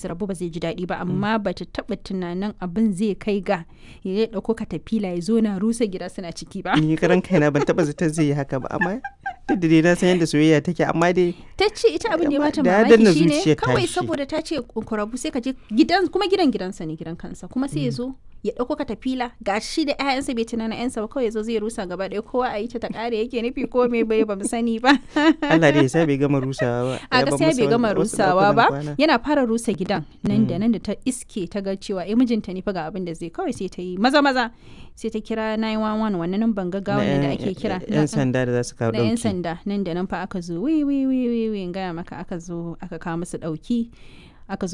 su rabu ba zai ji daɗi ba amma ba ta taɓa tunanin abin zai kai ga ya ɗauko katafila ya zo na rusa gida suna ciki ba ni karan kaina ban taba zaton zai yi haka ba amma duk da dai na san yadda soyayya take amma dai ta ce ita abin da ya bata Da ya danna mamaki shine zuciyar kawai tashi. saboda ta ce kurabu sai ka je gidan kuma gidan gidansa ne gidan kansa kuma sai ya zo ya ɗauko katafila ga shi da 'ya'yansa bai tunanin 'yansa ba kawai ya zo zai rusa gaba ɗaya kowa a yi ta ta ƙare yake nufi ko me bai ba mu sani ba Allah dai ya sa bai gama rusawa ba a Ya bar gaskiya masa bai gama wasu rusawa ɗakunan ba kwana. yana fara rusa gidan nan da nan da ta iske ta ga cewa eh mijinta ne fa ga abin da zai kawai sai ta yi maza maza sai ta kira 911 wannan nan ban gaggawa Na ne da yan- ake kira yan sanda da za su kawo na 'yan ɗauki sanda nan da nan fa aka zo wi wi wi wi wi in gaya maka aka zo aka kawo musu ɗauki aka zo